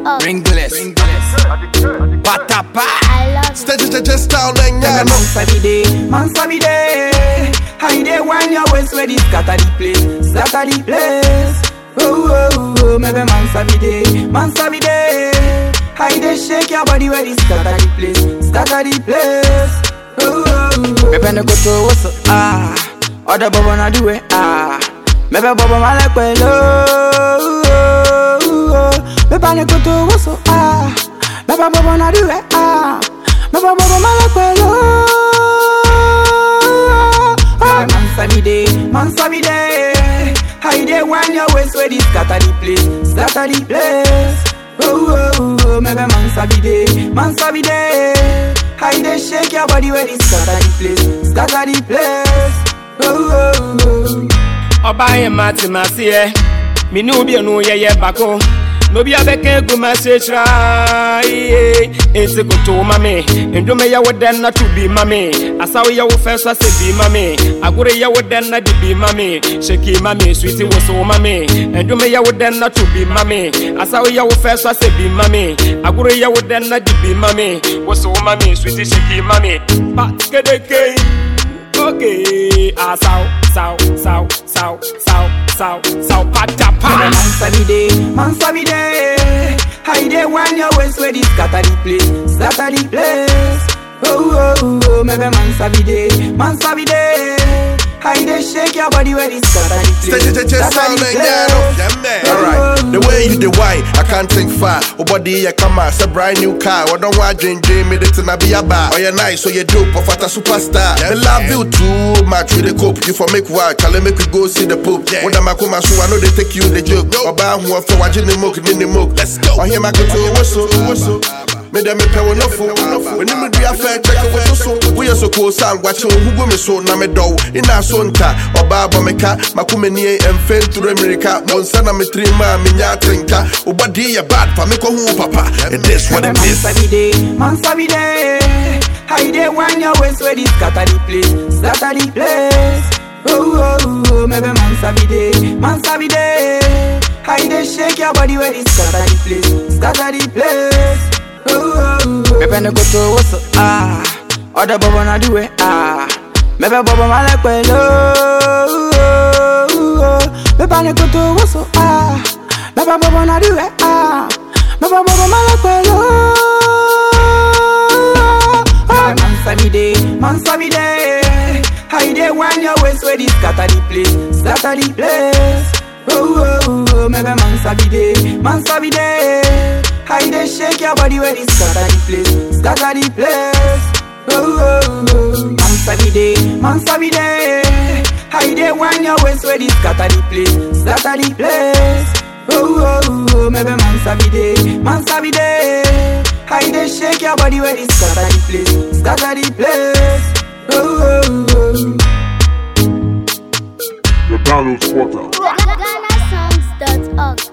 Ringless. Ringless. Patapa. I love it. Steady, steady, style, then, yeah, Man no. sabi day, man sabi day. How you dey when your waist ready scatter the place, scatter the place. Oh oh oh, maybe man sabi day, man sabi day. How you dey shake your body ready scatter the place, scatter the place. Oh oh oh. Maybe no go to what's up, ah. Other bubble na do it ah. Maybe bubble my like well oh. oh, oh. Maybe no go to what's up ah. Maybe bubble na do it ah. Maybe bubble my like well oh. oh. Man sabi day, man sabi day. How you dey when your waist ready scatter the place, scatter the place. Oh oh oh, maybe man sabi day, man sabi day. How you dey shake your body ready scatter the place, scatter the place. Oh oh oh. ɔbaa yɛ mate maseɛ mene wo bienu yɛyɛ bako na obi abɛka egu ma se kyerɛ iye esi koto ma me ndwom yɛ wo dɛn na to bi ma me asaw yɛ wo fɛ so asɛ bi ma me agoro yɛ wo dɛn na de bi ma me hyeki ma me switi wo so ma me ndwom yɛ wo dɛn na to bi ma me asaw yɛ wo fɛ so asɛ bi ma me agoro yɛ wo dɛn na de bi ma me wo so ma me switi hyeki ma me ba kedeke Okay, ah, sow, sow, sow, sow, sow, sow, sow, pata Man pa. sabi day, man sabi day. How you dey when your waist ready scatter the place, scatter the place. Oh oh oh, maybe man sabi day, man sabi day. How you dey shake your body ready scatter the place, Steady, steady, scatter style, the then, yeah, no. place. Yeah, man. Alright, the way you the why, I can't think far. Oh, body, yeah, come on, it's a brand new car. What don't want dream, dream, me, it's a be a bar. Oh, you're nice, so you dope, of what a superstar. I love you too much with the cope. You for make work, I'll make we go see the poop. When I'm a come so I know they take you the joke. Oba, who are for watching the mook, in the mook. Let's go. Oh, here, my control, whistle, whistle. Me dem me pɛ wo nofo W'anim dua fɛ kyɛkɛ wo so so Woyɛ so koo sa ngwakye wo hugo me so na medɔ wo Ina so nta ɔbaa bɔ me ka Mako m'anie ɛmfɛ nturo mmirika Wo nsa na metiri ma a menya atenka Wo bɔde yɛ bad fa me kɔ ho wo papa It is what it Man is sabi day, man sabi day. How you dey when your waist ready scatter the place, scatter the place. Oh oh oh, maybe man sabi day, man sabi day. How you dey shake your body ready scatter the place, scatter the place. Oh oh oh. Maybe no go to what's up ah. Other bubble na do it ah. Maybe bubble my like well oh. oh, oh. Maybe no go to what's up ah. Maybe bubble na do it ah. Maybe bubble my like well oh. oh. Man sabi day, man sabi day. How you dey when your waist ready scatter the place, scatter the place. Oh oh oh, maybe man sabi day, man sabi day. How you dey shake your body ready scatter the place, scatter the place. Oh oh oh, man sabi day, man sabi day. How you dey when your waist ready scatter the place, scatter the place. Oh oh oh, maybe man sabi day, man sabi day. How you dey shake your body ready scatter the place, scatter the place. Oh oh oh. The Donald Porter. GhanaSongs.org.